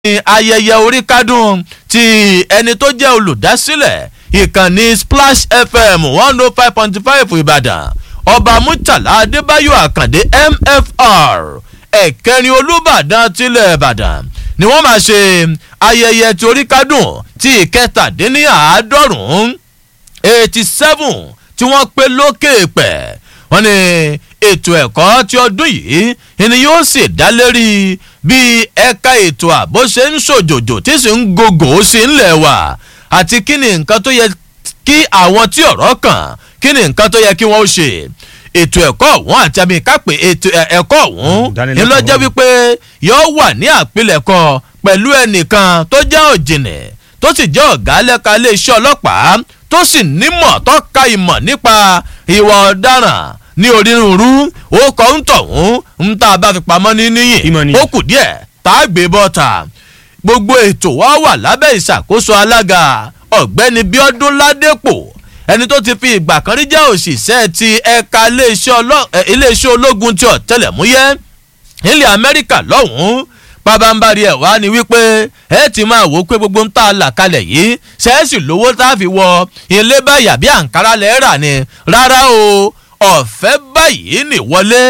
ní ayẹyẹ orí kádùn ti ẹni tó jẹ́ olùdásílẹ̀ ìkànnì splash fm one oh five point five ìbàdàn ọba murtala adébáyò àkàndé mfr ẹ̀kẹrin olùbàdàn tilẹ̀ ìbàdàn ni wọ́n máa ṣe ayẹyẹ ti orí kádùn ti ìkẹtàdínníàádọ́rùn-ún eighty seven tí wọ́n pé lókè pẹ̀ wọ́n ní ètò ẹ̀kọ́ ti ọdún yìí ni yóò sì dá lérí bí ẹ̀ka ètò ààbò ṣe ń ṣòjòjò tí sì ń gògò sí ńlẹ̀ wà àti kí ni nǹkan tó yẹ kí àwọn tí ọ̀rọ̀ kàn kí ni nǹkan tó yẹ kí wọ́n ṣe ètò ẹ̀kọ́ ọ̀hún àti àmì ìkápẹ́ ètò ẹ̀kọ́ ọ̀hún ni lọ́jọ́ wípé yóò wà ní àpilẹ̀kọ pẹ̀lú ẹnìkan tó jẹ́ òjìnì tó sì jẹ́ ọ̀gá lẹ́ka iléeṣẹ́ ọlọ́pàá tó sì nímọ̀ tó ka ìmọ̀ nípa ìwà ọ̀daràn ní onírúurú ó kọ́ ń tọ̀hún ń tá a bá fi pamọ́ ní níyìn ó kù díẹ̀ tá a gbé bọ́ta gbogbo ètò wa wà lábẹ́ ìṣàkóso alága ọ̀gbẹ́ni bíọ́dún ládépò ẹni tó ti fi ìgbà kan rí jẹ́ òṣìṣẹ́ ti ẹ̀ka iléeṣẹ́ ológun ti ọ̀tẹlẹ̀múyẹ́ nílẹ̀ amẹ́ríkà lọ́hùn-ún pabambari ẹ̀ wá ni wípé ẹ ti máa wò ó pé gbogbo ń tà là kalẹ̀ yìí ṣẹ́ẹ̀sì lówó tá a fi wọ ilé báyà bí àǹkárá lẹ́ẹ̀rà ni rárá o ọ̀fẹ́ báyìí ní wọlé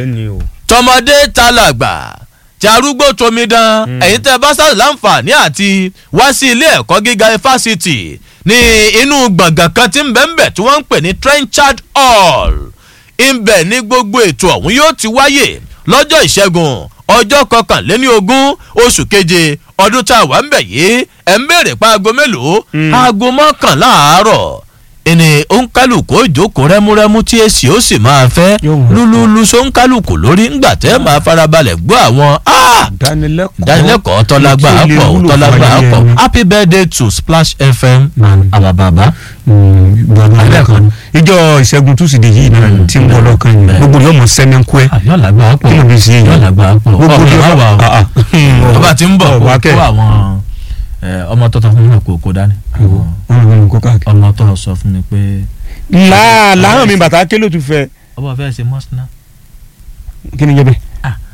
tọmọdé ta làgbà tí arúgbó tomidan ẹ̀yin tẹ́ bá sáré láǹfààní àti wá sí ilé ẹ̀kọ́ gíga fásitì ní inú gbọ̀ngàn kan tí ń bẹ̀ ń bẹ̀ tí wọ́n ń pè ní trenchard hall ìbẹ̀ ní gbogbo ètò ọ̀hún yóò ti wáyè lọ́jọ́ ìṣẹ́gun ọjọ́ kọkànléní ogún oṣù keje ọdún tá a wà ń bẹ̀ yìí ẹ̀ ń béèrè pa aago mélòó aago mọ́kànlá àárọ̀ ẹni òǹkálùkù òjòkó rẹ́múrẹ́mú tí èsì ó sì máa fẹ́ lúlúlú sóńkálùkù lórí ńgbà tẹ́ máa farabalẹ̀ gbọ́ àwọn ìdánilẹ́kọ̀ọ́ tọ́lágbà pọ̀ tọ́lágbà pọ̀ happy birthday to splash fm àbàbàbà. ìjọ ìṣẹ́gun túsìdè yìí náà tí ń bọ̀ lọ́kàn yìí gbogbo yóò mọ̀ sẹ́mẹ́ńkú ẹ̀ yọ̀làgbà pọ̀ kí ló fi ṣe yìí yọ̀làgbà pọ̀ gbogbo yóò ọba tí ń bọ̀ kó àwọn ọmọ tó tọ́ fún mi kò kó dání ọmọ tó sọ fún mi pé. láà láhàn mi bàtà kélò tún fẹ. ọba fẹ́ ṣe mọ́sánná. kí ni jẹ́ bẹ́ẹ̀.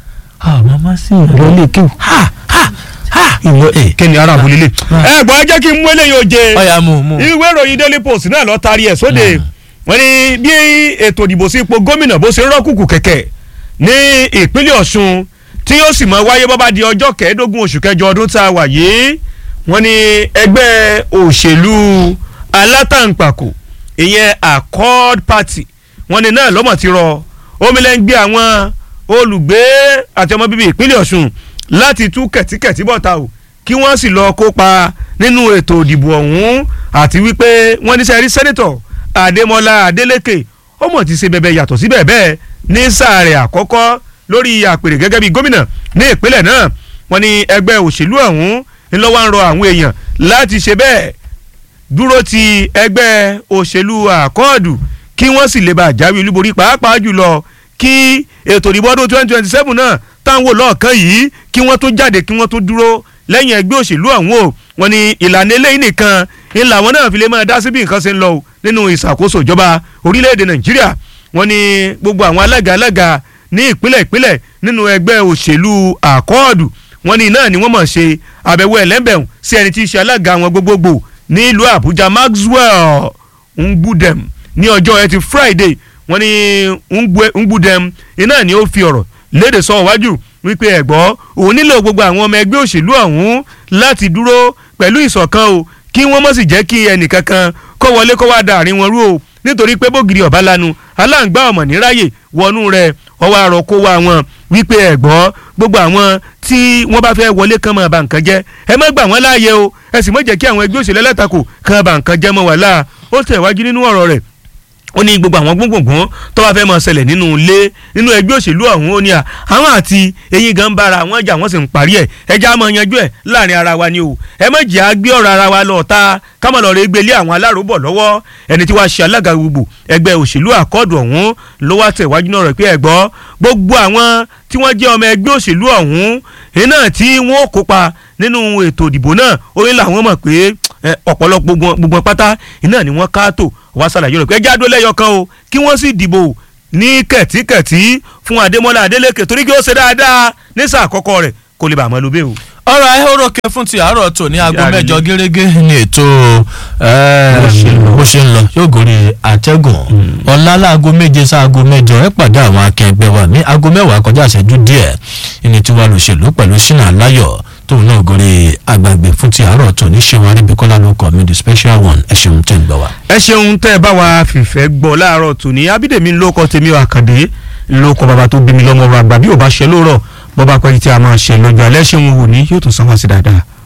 ah mama sí i. ìrọ̀ lè kéwù. ha ha ha. kí ni ara àbúlé lè. ẹ gbọ́ ẹ jẹ́ kí n mú eléyìí oje. ọ̀ya mú mú. ìwé ìròyìn daily post náà lọ taari ẹ̀ sóde. wọ́n ní bí ètò ìdìbò sí ipò gómìnà bó ṣe rọ́kùkù kẹ̀kẹ́ ní ìpínlẹ̀ ọ̀ṣun tí yóò sì mọ wáyé bọ́bá di ọjọ́ kẹẹ̀ẹ́dógún oṣù kẹjọ ọdún tá a wà yìí wọ́n ní ẹgbẹ́ òṣèlú alátàǹpàkò ìyẹn accord party wọ́n ní náà lọ́mọ̀ ti rọ omilẹ́ngbé àwọn olùgbé àti ọmọ bíbí ìpínlẹ̀ ọ̀ṣun láti tú kẹ̀tíkẹ̀tí bọ̀ta o kí wọ́n sì lọ kópa nínú ètò ìdìbò ọ̀hún àti wípé wọ́n ní sẹ́rí sẹ́nitọ̀ adémọlá adélékè ó mọ̀ ti ṣe bẹ̀bẹ̀ yàtọ̀ sí bẹ́ẹ̀ bẹ́ẹ̀ ní sáà rẹ̀ àkọ́kọ́ lórí àpèrè gẹ́gẹ́ bí gómìnà ní ìpínlẹ̀ náà wọ́n ní ẹgbẹ́ òṣèlú ọ̀hún ńlọ́wọ́ ń rọ àwọn èèyàn láti ṣe bẹ́ẹ̀ dúró ti ẹgbẹ́ òṣèlú àkọọ́dù kí wọ́n sì lè bá àjáwé olúborí pàápàá jùlọ kí ètò ìdìbò ọdún twenty twenty seven náà táwọn lọ́ọ̀kan yìí kí wọ́n tó jáde kí wọ́n tó dúró lẹ́yìn ẹgbẹ́ òṣèlú ọ̀hún o wọ́n ní ìlànà eléyìí nìkan ńlá wọn náà fi lè máa dá sí bí nǹkan ṣe ń lọ o nínú ìṣàkóso ìjọba orílẹ̀-èdè nàìjíríà wọ́n ní gbogbo àwọn alága alága ní ìpínlẹ̀ ìpínlẹ̀ nínú ẹgbẹ́ òṣèlú àkọọ́dù wọ́n ní náà ni wọ́n mọ̀ ṣe àbẹ̀wò ẹlẹ́bẹ̀rún sí ẹni tí í ṣe alága wọn gbogbogbò ní ìlú àbújá maxwell ngbudem ní ọjọ́ ẹtì friday wọ́n ní ngbudem iná ni ó fi ọ̀rọ̀ léde sọ wájú wípé ẹ̀gbọ́ òun nílò gbogbo àwọn ọmọ ẹgbẹ́ òṣèlú ọ̀hún láti dúró pẹ̀lú ìṣọ̀kan o kí wọ́n mọ̀ sì jẹ́ kí ẹnìkankan kó wọlé kó wá da àárín wọn rú o nítorí pé bógiri ọ̀bá lanu aláǹgbá ọmọ níráyè wọnú rẹ̀ ọwọ́ àrò kó wá wọn wípé ẹ̀gbọ́ gbogbo àwọn tí wọ́n bá fẹ́ wọlé kán máa bà nǹkan jẹ́ ẹ má gbà wọ́n láàyè o ẹ sì má jẹ́ kí àwọn ẹgbẹ́ òṣèlú ẹlẹ́tàkù kán bà nǹkan jẹ́ mọ́ wàhálà ó tẹ̀wájú nínú ọ̀rọ̀ rẹ̀ ó ní gbogbo àwọn gbóngbòngbòn tó bá fẹ́ máa ṣẹlẹ̀ nínú ilé nínú ẹgbẹ́ òṣèlú ọ̀hún ó ní à àwọn àti eyín gan bára àwọn ìjà wọn sì ń parí ẹ̀ ẹja máa yanjú ẹ̀ láàrin ara wa ni o ẹ má jẹ́ àgbé ọ̀rọ̀ ara wa lọ ta kámọ̀ lọ́ọ́ rẹ̀ gbélé àwọn aláròbọ̀ lọ́wọ́ ẹni tí wàá ṣe alága gbogbo ẹgbẹ́ òṣèlú àkọ́ọ̀dù ọ̀hún ló wá tẹ̀ wájú náà rẹ̀ pé ẹ̀gbọ́ gbogbo àwọn tí wọ́n jẹ́ ọmọ ẹgbẹ́ òṣèlú ọ̀hún iná tí wọ́n kópa nínú ètò ìdìbò náà orí làwọn mọ̀ pé ọ̀pọ̀lọpọ̀ gbogbo pátá iná ni wọ́n káàtó wá ṣàlàyé rẹ̀ pé ẹjẹ́ àdó lẹ́yọ kan o kí wọ́n sì dìbò ní kẹ̀tíkẹ̀tí fún adémọ́lá adélékè torí kí ó ṣe dáadáa ní sáà àkọ́kọ́ rẹ̀ kó lè bàá mọ́ lóbẹ́ o. ọ̀rọ̀ ayéhórókè fún ti àárọ̀ tò ní aago Yára mẹ́jọ ilé. gẹ́gẹ́ ní ètò Bó ṣe ń lọ. bó ṣe ń lọ yóò gòrí àtẹ́gùn ọ̀la láago méje sáago mẹ́jọ ẹ pàdé àwọn akẹgbẹ́ wa ní aago mẹ́wàá kọjá ìṣẹ́jú díẹ̀ ìní tí wàá lòṣèlú pẹ̀lú sínú aláyọ̀ tóun náà gòrí àgbàgbé fún ti àárọ̀ tò ní ṣéun arábíkọ́lá ló kọ́ mi the special one ẹ ṣeun tẹ́ ń gbọ́ wa. ẹ ṣeun tẹ́ ẹ bá wa fìfẹ́ gbọ́ láàárọ̀ tòní abídèmí ló kọ́ tèmi àkàndé ló kọ́ bàbá tó bí mi lọ́mọ ọ̀rọ̀ àgbà bí ò bá ṣe lóòrọ̀ bọ́ bá pẹ́ tí a máa ṣe lọ́jọ́ alẹ́ ṣeun wò ní yóò tún sanwó sí dáadáa.